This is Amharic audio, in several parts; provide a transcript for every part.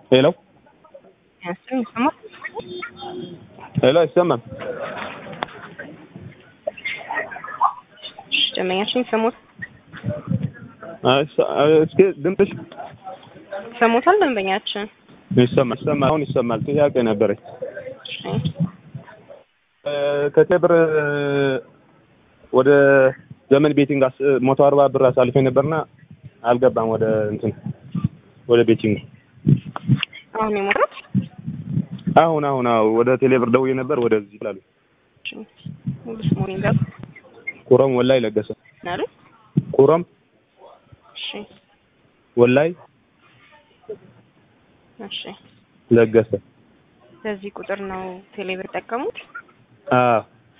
ሄሎ ያስን ይሰማል? ሄሎ አይሰማም። ደንበኛችን ይሰሙት እስኪ ድምፅሽ ይሰሙታል? ደንበኛችን ይሰማል ይሰማል። አሁን ይሰማል። ጥያቄ ነበረኝ። እሺ፣ ከቴብር ወደ ዘመን ቤቲንግ መቶ አርባ ብር አሳልፌ ነበርና አልገባም ወደ እንትን ወደ ቤቲንግ አሁን የሞቱት አሁን አሁን አዎ ወደ ቴሌብር ደውዬ ነበር ወደዚህ ይላሉ። ሙሉ ስሙን ይንገሩ ኩረም ወላይ ለገሰ ናሉ። ኩረም እሺ፣ ወላይ እሺ። ለገሰ በዚህ ቁጥር ነው ቴሌብር ጠቀሙት? አዎ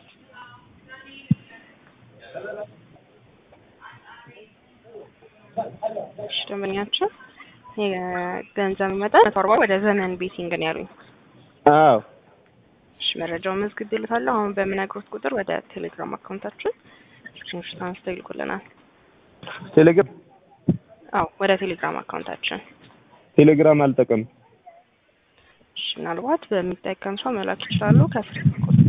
እሺ፣ ደንበኛችን የገንዘብ መጠን መቶ አርባ ወደ ዘመን ቤቲንግ ነው ያሉኝ። አዎ እሺ፣ መረጃውን መዝግቤልታለሁ። አሁን በምነግሮት ቁጥር ወደ ቴሌግራም አካውንታችን ስክሪንሾት አንስተው ይልኩልናል። ቴሌግራም አዎ፣ ወደ ቴሌግራም አካውንታችን ቴሌግራም አልጠቀም እሺ፣ ምናልባት በሚጠቀም ሰው መላክ ይችላሉ። ከስር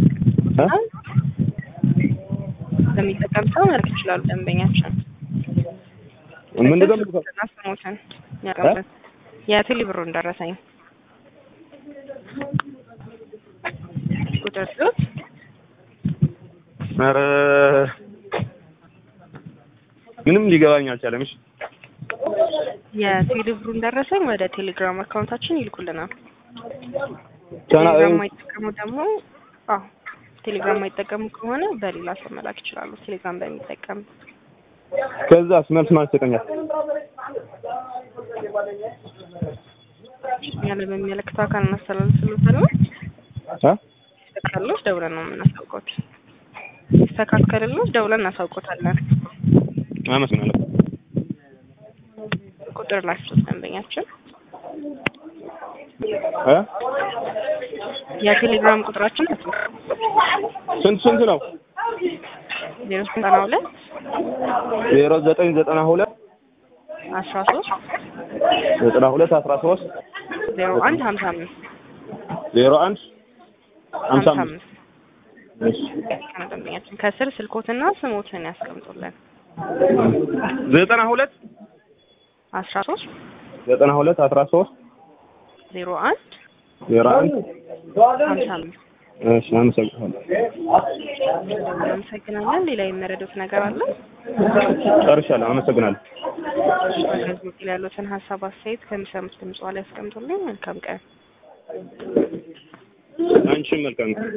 በሚጠቀም ሰው መላክ ይችላሉ። ደንበኛችን ምንድን ነው የምልከው? ስሞትን ያቀምበት የቴሌ ብሩን ደረሰኝ ቁጥር ሲወት ኧረ ምንም ሊገባኝ አልቻለም። እሺ የቴሌ ብሩን ደረሰኝ ወደ ቴሌግራም አካውንታችን ይልኩልናል። ቻና ቴሌግራም የማይጠቀሙ ደግሞ አዎ ቴሌግራም የማይጠቀሙ ከሆነ በሌላ ሰው መላክ ይችላሉ። ቴሌግራም በሚጠቀም ከዛስ መልስ ማለት ይሰጠኛል። ያለ በሚመለከተው አካል እናስተላልፍልታለን። አ ይስተካከልሎት ደውለን ነው የምናሳውቀውት። ይስተካከልሎት ደውለን እናሳውቆታለን። አመሰግናለሁ። ቁጥር ላቸው ደንበኛችን እ የቴሌግራም ቁጥራችን ስንት ስንት ነው? ዜሮ ዘጠና ሁለት ዜሮ ዘጠኝ ዘጠና ሁለት አስራ ሶስት ዘጠና ሁለት አስራ ሶስት ዜሮ አንድ ሀምሳ አምስት ዜሮ አንድ ሀምሳ ሀምሳ አምስት አምስት እሺ ከነ ደንበኛችን ከስር ስልኮትና ስሞትን ያስቀምጡልን። ዘጠና ሁለት አስራ ሶስት ዘጠና ሁለት አስራ ሶስት ዜሮ አንድ ዜሮ አንድ ሀምሳ አምስት እሺ አመሰግናለሁ። እናመሰግናለን። ሌላ የመረዱት ነገር አለ? ጨርሻለሁ። አመሰግናለሁ። በዚህ ላይ ያሉትን ሀሳብ አስተያየት ከሚሰሙት ድምጽ ላይ ያስቀምጡልኝ። መልካም ቀን። አንቺም መልካም